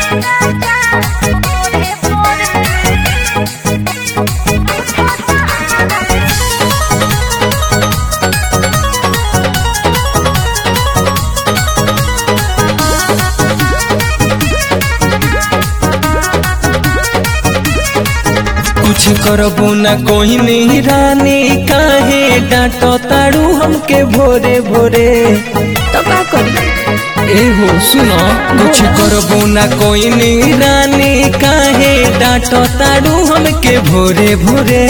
कुछ करबू न कोई नहीं रानी काहे डांटो ताड़ू हमके भोरे भोरे तो का करी ए हो सुनो कुछ करबू न कोई नहीं रानी काहे डांटो ताड़ू हमके भोरे भोरे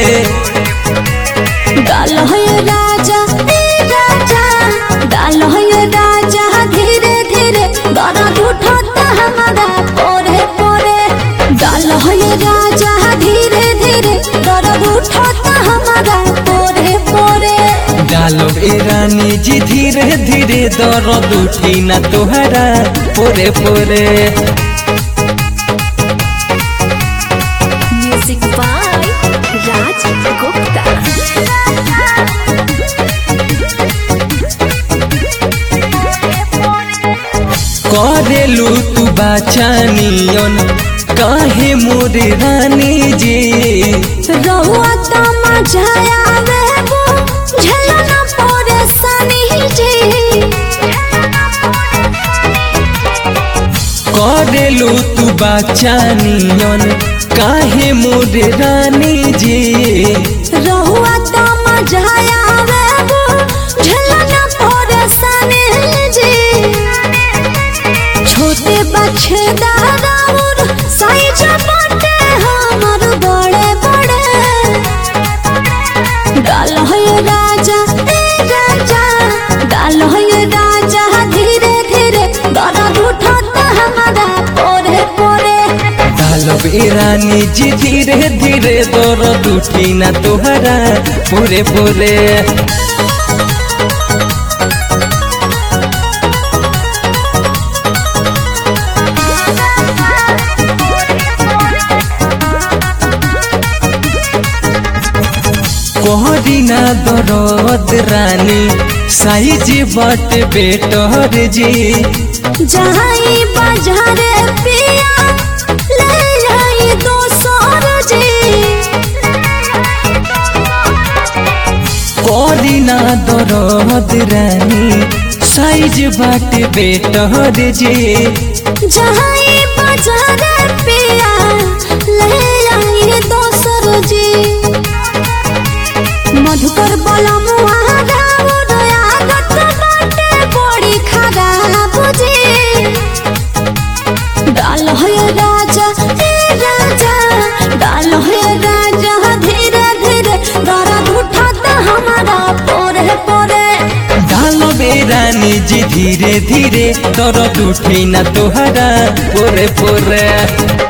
डाल है राजा ए राजा डाल है राजा धीरे धीरे दर्द उठाता हमारा पोरे पोरे डाल है राजा धीरे धीरे दर्द उठाता हमारा पोरे पोरे डालो ए रानी जी धीरे धीरे दर्द उठी न तोहरा पोरे पोरे म्यूजिक बाय राज गुप्ता करेलू तू बाचानियन काहे मोरे रानी जी रहुआ तो मजा आवे वो झलना पोरे सनी जी करेलू तू बाचानियन काहे मोरे रानी जी रहुआ तो मजा आवे वो झलना पोरे सनी जी छोटे बच्चे दादाउर साइज बाटे हमर बड़े बड़े डाल है राजा ए राजा डाल है राजा धीरे धीरे दर्द उठाता हमारा पोरे पोरे डालो ए रानी जी धीरे धीरे दर्द उठी न तोहरा पोरे पोरे कोहरी ना दरद रानी साइज बट बेटर जी जहाई बाजारे पिया ले आई दो सौर जी कोहरी ना दरद रानी साइज बट बेटर जी जहाई बाजारे पिया ले आई दो सौर जी मधुकर बोला मुहारा उदया गत बाटे बड़ी खराब जी डाल है राजा ए राजा डाल है राजा धीरे धीरे दर्द उठाता हमारा पोरे पोरे डालो बे रानी जी धीरे धीरे दर्द उठी न तोहरा पोरे पोरे